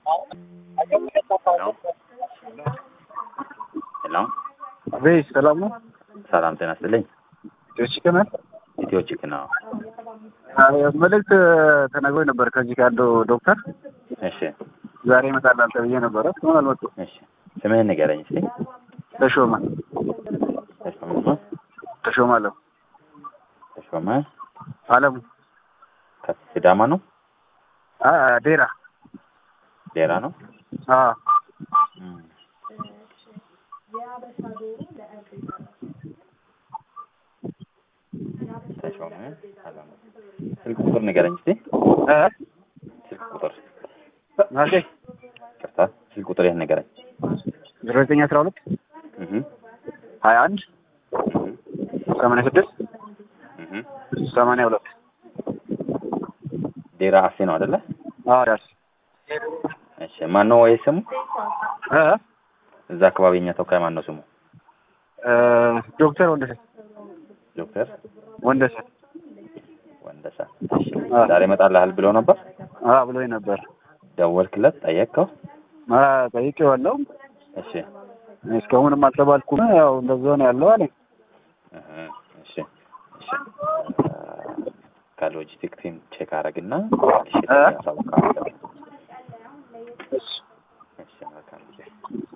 ሄሎ ቤት ሰላም ነው? ሰላም ጤና ይስጥልኝ። ችክነ ኢትዮ ቺክ ነው። መልእክት ተነግሮኝ ነበር ከዚህ ካለው ዶክተር እሺ ዛሬ ይመጣላል ተብዬ ነበረ። እስካሁን አልመጡም። እሺ ስምህን ንገረኝ እስኪ። ተሾመ ተሾመ ነው? ተሾመ አለው ተሾመ አለሙ ከሲዳማ ነው? አ- ዴራ ሌላ ነው? አ እም። ተሾመ አላማ ስልክ ቁጥር ንገረኝ እስኪ። እ ስልክ ቁጥር ማለቴ ቅርታ፣ ስልክ ቁጥር ይህን ንገረኝ። ዜሮ ዘጠኝ አስራ ሁለት እህ ሀያ አንድ ሰማንያ ስድስት እህ ሰማንያ ሁለት ዴራ አሴ ነው አይደለ? አ ዳስ እሺ ማን ነው ወይ ስሙ? እ እዛ አካባቢ የኛ ተወካይ ማን ነው ስሙ? እ ዶክተር ወንደሰን ዶክተር ወንደሰን ወንደሳ። እሺ አ ዛሬ እመጣልሃል ብሎ ነበር። አ ብሎኝ ነበር። ደወልክለት? ጠየቅከው? አ ጠይቄዋለሁ። እሺ እስካሁንም አልተባልኩም። ያው እንደዛ ነው ያለው አለኝ። እህ እሺ እሺ ከሎጂስቲክ ቲም ቼክ አረግና እ ያሳውቃለሁ። እሺ